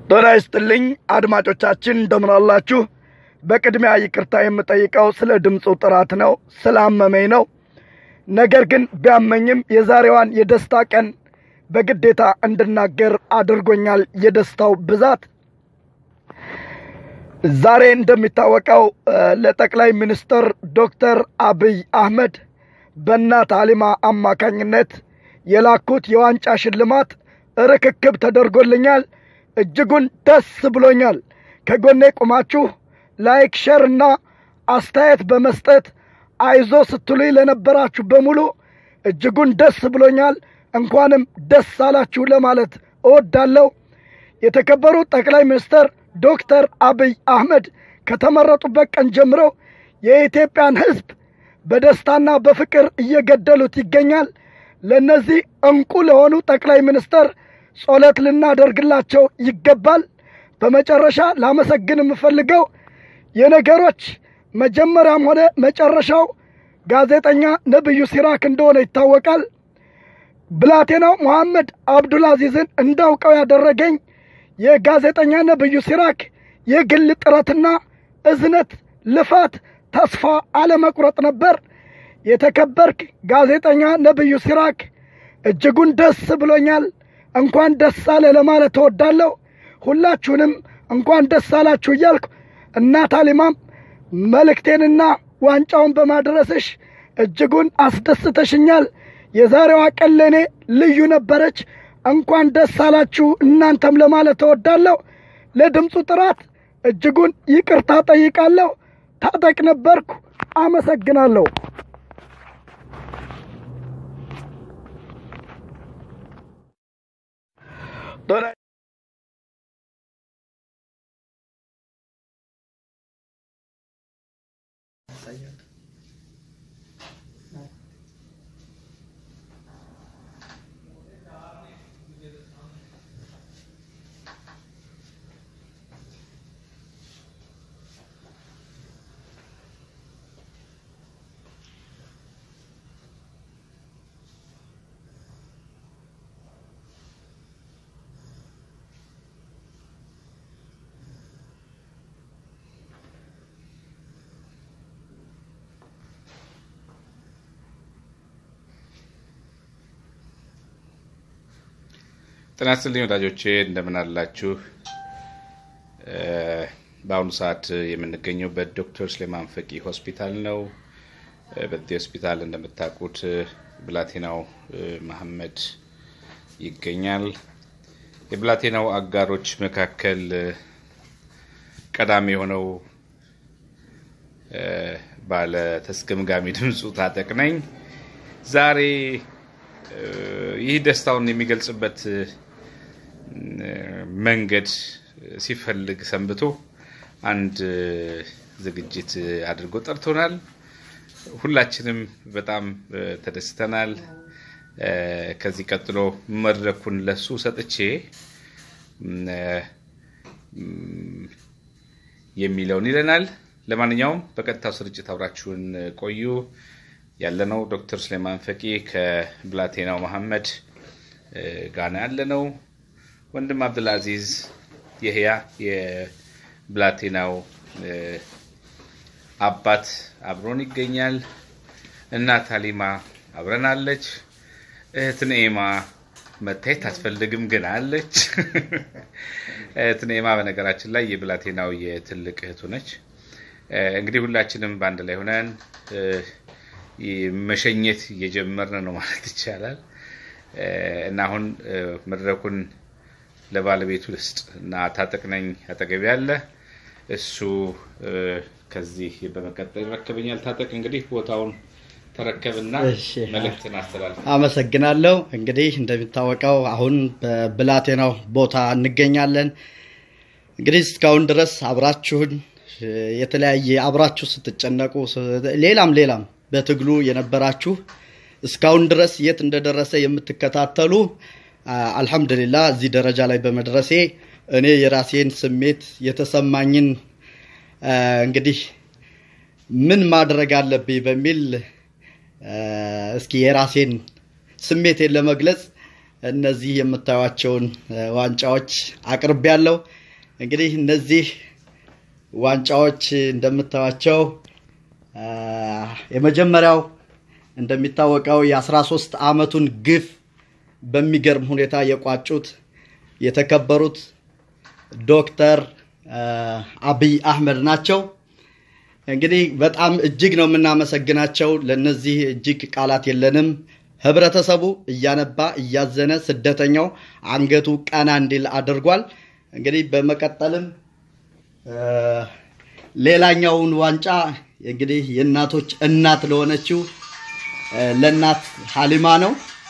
ጤና ይስጥልኝ አድማጮቻችን፣ እንደምን አላችሁ? በቅድሚያ ይቅርታ የምጠይቀው ስለ ድምፁ ጥራት ነው፣ ስላመመኝ ነው። ነገር ግን ቢያመኝም የዛሬዋን የደስታ ቀን በግዴታ እንድናገር አድርጎኛል የደስታው ብዛት። ዛሬ እንደሚታወቀው ለጠቅላይ ሚኒስትር ዶክተር አብይ አህመድ በእናት አሊማ አማካኝነት የላኩት የዋንጫ ሽልማት ርክክብ ተደርጎልኛል። እጅጉን ደስ ብሎኛል። ከጎኔ ቁማችሁ ላይክ፣ ሸር እና አስተያየት በመስጠት አይዞ ስትሉኝ ለነበራችሁ በሙሉ እጅጉን ደስ ብሎኛል። እንኳንም ደስ አላችሁ ለማለት እወዳለሁ። የተከበሩ ጠቅላይ ሚኒስትር ዶክተር አብይ አህመድ ከተመረጡበት ቀን ጀምረው የኢትዮጵያን ሕዝብ በደስታና በፍቅር እየገደሉት ይገኛል። ለእነዚህ እንቁ ለሆኑ ጠቅላይ ሚኒስትር ጸሎት ልናደርግላቸው ይገባል። በመጨረሻ ላመሰግን የምፈልገው የነገሮች መጀመሪያም ሆነ መጨረሻው ጋዜጠኛ ነብዩ ሲራክ እንደሆነ ይታወቃል። ብላቴናው መሐመድ አብዱልአዚዝን እንዳውቀው ያደረገኝ የጋዜጠኛ ነብዩ ሲራክ የግል ጥረትና እዝነት፣ ልፋት፣ ተስፋ አለመቁረጥ ነበር። የተከበርክ ጋዜጠኛ ነብዩ ሲራክ እጅጉን ደስ ብሎኛል። እንኳን ደስ አለ ለማለት እወዳለሁ። ሁላችሁንም እንኳን ደስ አላችሁ እያልኩ እናት አሊማም መልእክቴንና ዋንጫውን በማድረስሽ እጅጉን አስደስተሽኛል። የዛሬዋ ቀን ለእኔ ልዩ ነበረች። እንኳን ደስ አላችሁ እናንተም ለማለት እወዳለሁ። ለድምፁ ጥራት እጅጉን ይቅርታ ጠይቃለሁ። ታጠቅ ነበርኩ። አመሰግናለሁ። ጤና ይስጥልኝ ወዳጆቼ እንደምን አላችሁ? በአሁኑ ሰዓት የምንገኘው በዶክተር ስሌማን ፈቂ ሆስፒታል ነው። በዚህ ሆስፒታል እንደምታውቁት ብላቴናው መሐመድ ይገኛል። የብላቴናው አጋሮች መካከል ቀዳሚ የሆነው ባለ ተስገምጋሚ ድምፁ ታጠቅ ነኝ። ዛሬ ይህ ደስታውን የሚገልጽበት መንገድ ሲፈልግ ሰንብቶ አንድ ዝግጅት አድርጎ ጠርቶናል። ሁላችንም በጣም ተደስተናል። ከዚህ ቀጥሎ መድረኩን ለሱ ሰጥቼ የሚለውን ይለናል። ለማንኛውም በቀጥታው ስርጭት አብራችሁን ቆዩ። ያለነው ዶክተር ስሌማን ፈቂ ከብላቴናው መሐመድ ጋና ያለነው ወንድም አብዱልአዚዝ የህያ የብላቴናው አባት አብሮን ይገኛል። እናት አሊማ አብረናለች። እህት ነኤማ መታየት አትፈልግም ግን አለች። እህት ነኤማ በነገራችን ላይ የብላቴናው የትልቅ እህቱ ነች። እንግዲህ ሁላችንም በአንድ ላይ ሆነን መሸኘት እየጀመርን ነው ማለት ይቻላል። እና አሁን መድረኩን ለባለቤቱ ልስጥ እና ታጠቅነኝ አጠገቢ ያለ እሱ ከዚህ በመቀጠል ይረከበኛል። ታጠቅ እንግዲህ ቦታውን ተረከብና መልእክትን አስተላልፍ። አመሰግናለሁ። እንግዲህ እንደሚታወቀው አሁን በብላቴናው ቦታ እንገኛለን። እንግዲህ እስካሁን ድረስ አብራችሁን የተለያየ አብራችሁ ስትጨነቁ ሌላም ሌላም በትግሉ የነበራችሁ እስካሁን ድረስ የት እንደደረሰ የምትከታተሉ አልሐምዱሊላ እዚህ ደረጃ ላይ በመድረሴ እኔ የራሴን ስሜት የተሰማኝን እንግዲህ ምን ማድረግ አለብኝ በሚል እስኪ የራሴን ስሜቴን ለመግለጽ እነዚህ የምታዩቸውን ዋንጫዎች አቅርቤያለሁ። እንግዲህ እነዚህ ዋንጫዎች እንደምታዩቸው የመጀመሪያው እንደሚታወቀው የ13 ዓመቱን ግፍ በሚገርም ሁኔታ የቋጩት የተከበሩት ዶክተር አብይ አህመድ ናቸው። እንግዲህ በጣም እጅግ ነው የምናመሰግናቸው። ለነዚህ እጅግ ቃላት የለንም። ህብረተሰቡ እያነባ እያዘነ ስደተኛው አንገቱ ቀና እንዲል አድርጓል። እንግዲህ በመቀጠልም ሌላኛውን ዋንጫ እንግዲህ የእናቶች እናት ለሆነችው ለእናት ሀሊማ ነው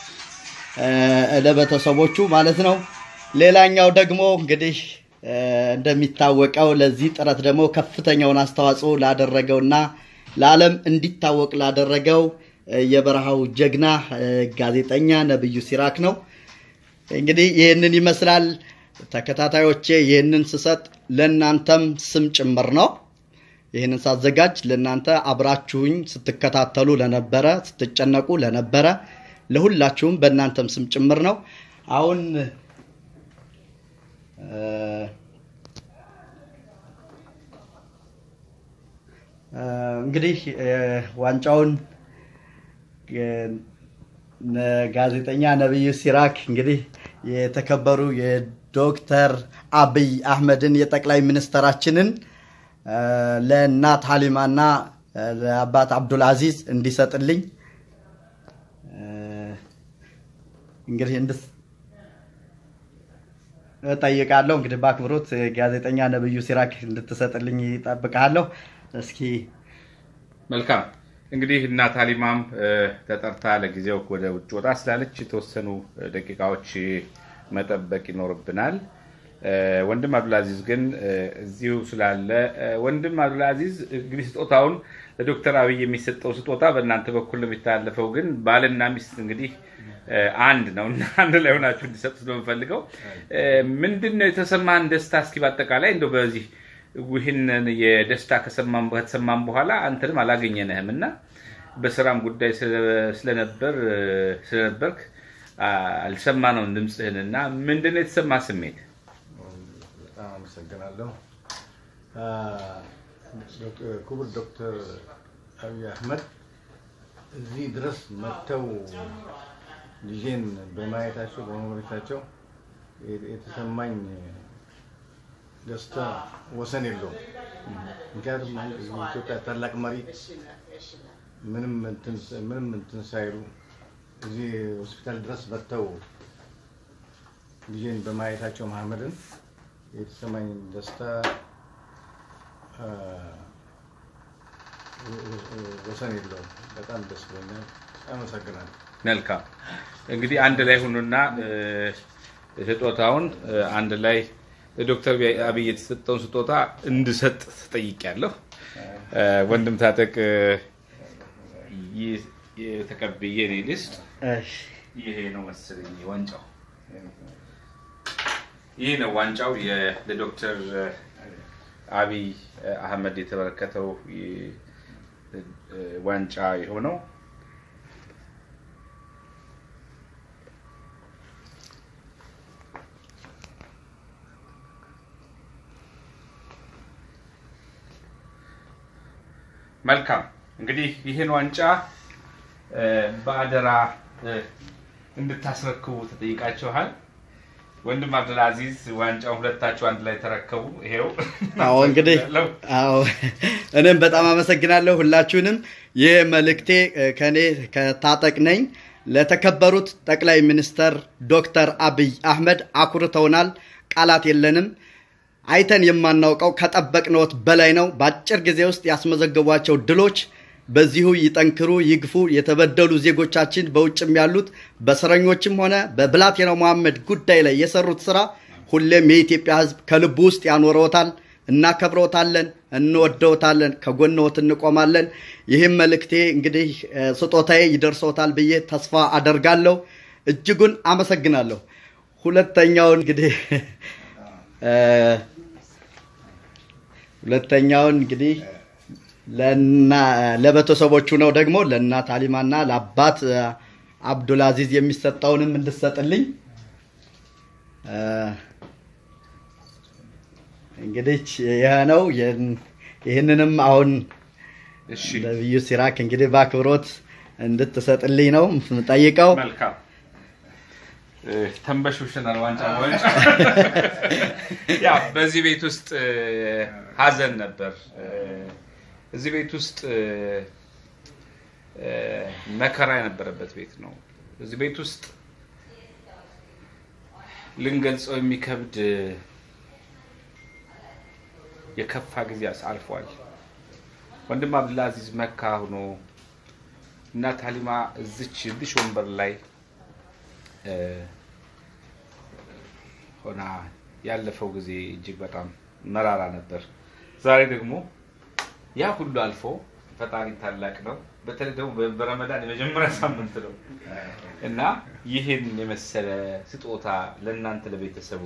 ለቤተሰቦቹ ማለት ነው። ሌላኛው ደግሞ እንግዲህ እንደሚታወቀው ለዚህ ጥረት ደግሞ ከፍተኛውን አስተዋጽኦ ላደረገውና ለዓለም እንዲታወቅ ላደረገው የበረሃው ጀግና ጋዜጠኛ ነብዩ ሲራክ ነው። እንግዲህ ይህንን ይመስላል ተከታታዮቼ። ይህንን ስሰጥ ለእናንተም ስም ጭምር ነው። ይህንን ሳዘጋጅ ለእናንተ አብራችሁኝ ስትከታተሉ ለነበረ፣ ስትጨነቁ ለነበረ ለሁላችሁም በእናንተም ስም ጭምር ነው። አሁን እንግዲህ ዋንጫውን ጋዜጠኛ ነብዩ ሲራክ እንግዲህ የተከበሩ የዶክተር አብይ አህመድን የጠቅላይ ሚኒስትራችንን ለእናት ሀሊማና ለአባት አብዱል አዚዝ እንዲሰጥልኝ እንግዲህ እንድስ እጠይቃለሁ። እንግዲህ በአክብሮት ጋዜጠኛ ነብዩ ሲራክ እንድትሰጥልኝ ይጠብቃለሁ። እስኪ መልካም እንግዲህ እናት ሀሊማም ተጠርታ ለጊዜው ወደ ውጭ ወጣ ስላለች የተወሰኑ ደቂቃዎች መጠበቅ ይኖርብናል። ወንድም አብዱልአዚዝ ግን እዚሁ ስላለ ወንድም አብዱልአዚዝ እንግዲህ ስጦታውን ለዶክተር አብይ የሚሰጠው ስጦታ በእናንተ በኩል የሚተላለፈው ግን ባልና ሚስት እንግዲህ አንድ ነው እና አንድ ላይ ሆናችሁ እንዲሰጡ ስለምፈልገው ምንድን ነው የተሰማን ደስታ? እስኪ በአጠቃላይ እንደው በዚህ ይህንን የደስታ ከተሰማን በኋላ አንተንም አላገኘንህም እና በስራም ጉዳይ ስለነበር ስለነበርክ አልሰማነውም ድምፅህን እና ምንድን ነው የተሰማ ስሜት? በጣም አመሰግናለሁ። ክቡር ዶክተር አብይ አህመድ እዚህ ድረስ መጥተው ልጄን በማየታቸው በመጎብኘታቸው የተሰማኝ ደስታ ወሰን የለውም። ምክንያቱም ኢትዮጵያ ታላቅ መሪ ምንም ምንም እንትን ሳይሉ እዚህ ሆስፒታል ድረስ መጥተው ልጄን በማየታቸው መሐመድን የተሰማኝ ደስታ ወሰን የለውም። በጣም ደስ ብሎኛል። አመሰግናለሁ። መልካም እንግዲህ አንድ ላይ ሁኑና ስጦታውን አንድ ላይ ለዶክተር አብይ የተሰጠውን ስጦታ እንድሰጥ ተጠይቄያለሁ። ወንድም ታጠቅ የተቀብዬ እኔ ልስጥ። ይሄ ነው መሰለኝ ዋንጫው። ይህ ነው ዋንጫው ለዶክተር አብይ አህመድ የተበረከተው ዋንጫ የሆነው መልካም እንግዲህ ይህን ዋንጫ በአደራ እንድታስረክቡ ተጠይቃችኋል። ወንድም አብዱልአዚዝ ዋንጫውን ሁለታችሁ አንድ ላይ ተረከቡ። ይሄው አዎ እንግዲህ አዎ እኔም በጣም አመሰግናለሁ ሁላችሁንም። ይህ መልእክቴ ከኔ ከታጠቅ ነኝ። ለተከበሩት ጠቅላይ ሚኒስተር ዶክተር አብይ አህመድ አኩርተውናል። ቃላት የለንም። አይተን የማናውቀው ከጠበቅነዎት በላይ ነው። በአጭር ጊዜ ውስጥ ያስመዘገቧቸው ድሎች በዚሁ ይጠንክሩ፣ ይግፉ። የተበደሉ ዜጎቻችን በውጭም ያሉት በእስረኞችም ሆነ በብላቴናው መሐመድ ጉዳይ ላይ የሰሩት ስራ ሁሌም የኢትዮጵያ ሕዝብ ከልቡ ውስጥ ያኖረዎታል። እናከብረዎታለን፣ እንወደዎታለን፣ ከጎንዎት እንቆማለን። ይህም መልእክቴ እንግዲህ ስጦታዬ ይደርሰዎታል ብዬ ተስፋ አደርጋለሁ። እጅጉን አመሰግናለሁ። ሁለተኛውን እንግዲህ ሁለተኛውን እንግዲህ ለቤተሰቦቹ ነው ደግሞ ለእናት አሊማና ለአባት አብዱልአዚዝ የሚሰጠውንም እንድሰጥልኝ እ፣ እንግዲህ ይህ ነው። ይህን- ይህንንም አሁን እሺ ነብዩ ሲራክ እንግዲህ በአክብሮት እንድትሰጥልኝ ነው የምጠይቀው። መልካም እ፣ ተንበሽብሽናል። ዋንጫ ዋንጫ ያ በዚህ ቤት ውስጥ እ፣ ሀዘን ነበር። እ፣ እዚህ ቤት ውስጥ እ፣ እ፣ መከራ የነበረበት ቤት ነው። እዚህ ቤት ውስጥ ልንገልጸው የሚከብድ እ፣ የከፋ ጊዜ አልፏል። ወንድም አብዱልአዚዝ መካ ሆኖ እናት ሀሊማ እዚች እዚች ወንበር ላይ እ፣ ሆና ያለፈው ጊዜ እጅግ በጣም መራራ ነበር። ዛሬ ደግሞ ያ ሁሉ አልፎ ፈጣሪ ታላቅ ነው። በተለይ ደግሞ በ- በረመዳን የመጀመሪያ ሳምንት ነው እና ይህን የመሰለ ስጦታ ለእናንተ ለቤተሰቡ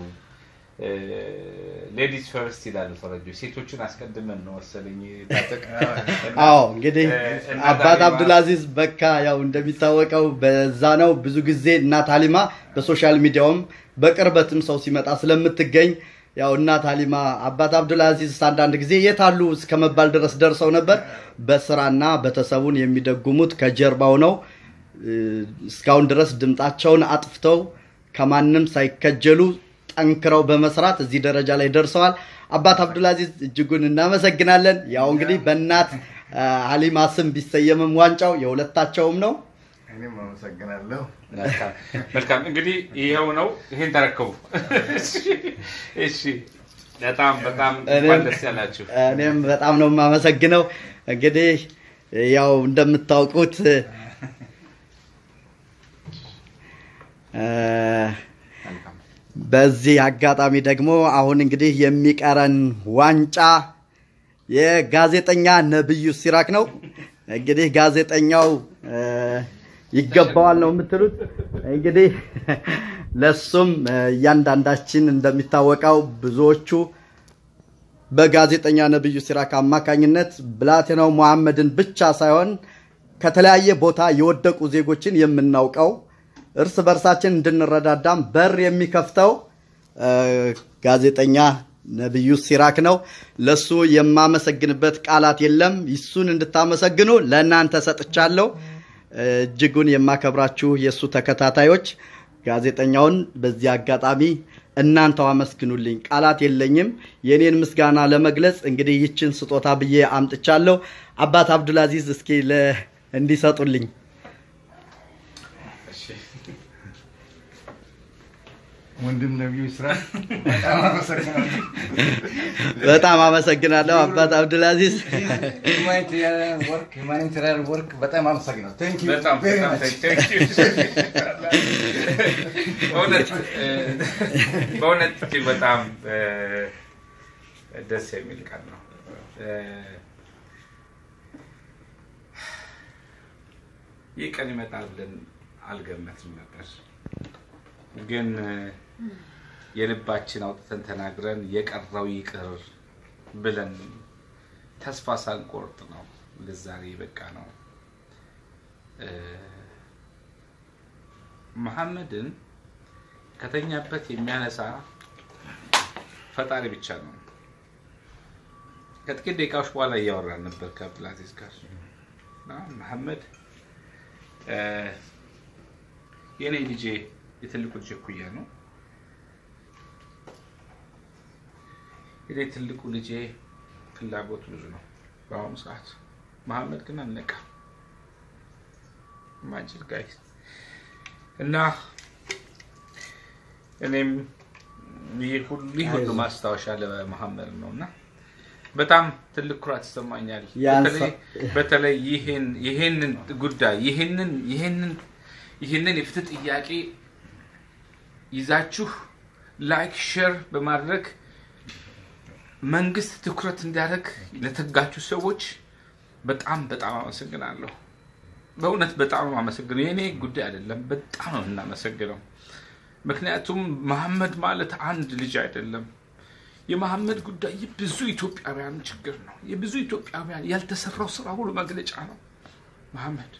ሌዲስ ፈርስት ይላሉ ፈረንጆች። ሴቶችን አስቀድመን ነው መሰለኝ ታጠቅ አዎ እንግዲህ እና አባት ዳሊማ- አብዱልአዚዝ በካ ያው እንደሚታወቀው በዛ ነው ብዙ ጊዜ እናት ሀሊማ በሶሻል ሚዲያውም በቅርበትም ሰው ሲመጣ ስለምትገኝ ያው እናት ሀሊማ አባት አብዱልአዚዝ አንዳንድ ጊዜ የት አሉ እስከ መባል ድረስ ደርሰው ነበር። በስራና ቤተሰቡን የሚደጉሙት ከጀርባው ነው። እ፣ እስካሁን ድረስ ድምጣቸውን አጥፍተው ከማንም ሳይከጀሉ ጠንክረው በመስራት እዚህ ደረጃ ላይ ደርሰዋል። አባት አብዱልአዚዝ እጅጉን እናመሰግናለን። ያው እንግዲህ በእናት አ፣ ሀሊማ ስም ቢሰየምም ዋንጫው የሁለታቸውም ነው። እኔም አመሰግናለሁ። መልካም መልካም። እንግዲህ ይኸው ነው። ይሄን ተረከቡ። እሺ፣ በጣም በጣም እንኳን ደስ ያላችሁ። እኔም በጣም ነው የማመሰግነው። እንግዲህ ያው እንደምታውቁት እ፣ መልካም በዚህ አጋጣሚ ደግሞ አሁን እንግዲህ የሚቀረን ዋንጫ የጋዜጠኛ ነብዩ ሲራክ ነው። እንግዲህ ጋዜጠኛው እ፣ ይገባዋል ነው የምትሉት? እንግዲህ ለሱም እ፣ እያንዳንዳችን እንደሚታወቀው ብዙዎቹ በጋዜጠኛ ነብዩ ሲራክ አማካኝነት ብላቴናው መሐመድን ብቻ ሳይሆን ከተለያየ ቦታ የወደቁ ዜጎችን የምናውቀው እርስ በርሳችን እንድንረዳዳም በር የሚከፍተው እ፣ ጋዜጠኛ ነብዩ ሲራክ ነው። ለሱ የማመሰግንበት ቃላት የለም። ይሱን እንድታመሰግኑ ለእናንተ ሰጥቻለሁ። እ፣ እጅጉን የማከብራችሁ የእሱ ተከታታዮች ጋዜጠኛውን በዚህ አጋጣሚ እናንተው አመስግኑልኝ። ቃላት የለኝም። የኔን ምስጋና ለመግለጽ እንግዲህ ይችን ስጦታ ብዬ አምጥቻለሁ። አባት አብዱልአዚዝ እስኪ ለ እንዲሰጡልኝ ወንድም ነቢዩ ስራ በጣም አመሰግናለሁ። በጣም አመሰግናለሁ አባት አብዱልአዚዝ። ሁማኒታሪያን ወርክ ሁማኒታሪያን ወርክ በጣም አመሰግናለሁ። ቴንክ ዩ በጣም ቬሪ በጣም ማች። thank you። በእውነት እ፣ በእውነት እጅግ በጣም እ፣ ደስ የሚል ቃል ነው። እ፣ ይህ ቀን ይመጣል ብለን አልገመትም ነበር፣ ግን እ፣ የልባችን አውጥተን ተናግረን የቀረው ይቅር ብለን ተስፋ ሳንቆርጥ ነው ለዛሬ በቃ ነው። እ፣ መሐመድን ከተኛበት የሚያነሳ ፈጣሪ ብቻ ነው። ከጥቂት ደቂቃዎች በኋላ እያወራን ነበር ከአብዱልአዚዝ ጋር እና መሐመድ እ፣ የእኔ ልጄ የትልቁ ልጄ እኩያ ነው። የኔ ትልቁ ልጄ ፍላጎት ብዙ ነው በአሁኑ ሰዓት። መሐመድ ግን አልነቃም። ማጅል ጋይስ እና እኔም ይህ ሁሉ ይህ ሁሉ ማስታወሻ ለመሐመድ ነው እና በጣም ትልቅ ኩራት ይሰማኛል። ያንሳ- በተለይ በተለይ ይህን ይህንን ጉዳይ ይህንን ይህንን ይህንን የፍትህ ጥያቄ ይዛችሁ ላይክ ሼር በማድረግ መንግስት ትኩረት እንዲያደርግ ለተጋችሁ ሰዎች በጣም በጣም አመሰግናለሁ። በእውነት በጣም ነው አመሰግነው። የእኔ ጉዳይ አይደለም፣ በጣም ነው የምናመሰግነው። ምክንያቱም መሐመድ ማለት አንድ ልጅ አይደለም። የመሐመድ ጉዳይ የብዙ ኢትዮጵያውያን ችግር ነው። የብዙ ኢትዮጵያውያን ያልተሰራው ስራ ሁሉ መግለጫ ነው። መሐመድ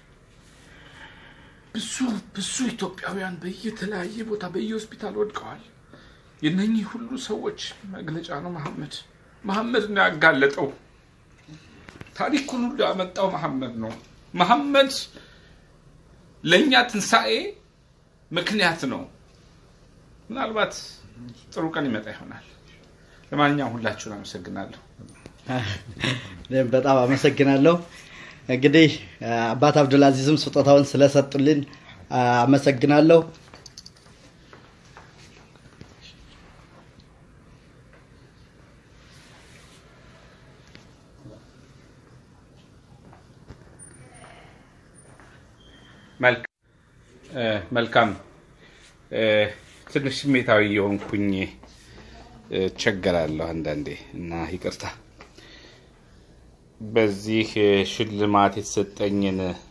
ብዙ ብዙ ኢትዮጵያውያን በየተለያየ ቦታ በየሆስፒታል ወድቀዋል። የነኚህ ሁሉ ሰዎች መግለጫ ነው። መሐመድ መሐመድ ነው ያጋለጠው። ታሪኩን ሁሉ ያመጣው መሐመድ ነው። መሐመድ ለእኛ ትንሣኤ ምክንያት ነው። ምናልባት ጥሩ ቀን ይመጣ ይሆናል። ለማንኛውም ሁላችሁን አመሰግናለሁ። እኔም በጣም አመሰግናለሁ። እንግዲህ አባት አብዱልአዚዝም ስጦታውን ስለሰጡልን አመሰግናለሁ። መልካም። ትንሽ ስሜታዊ የሆንኩኝ እቸገራለሁ አንዳንዴ እና ይቅርታ። በዚህ ሽልማት የተሰጠኝን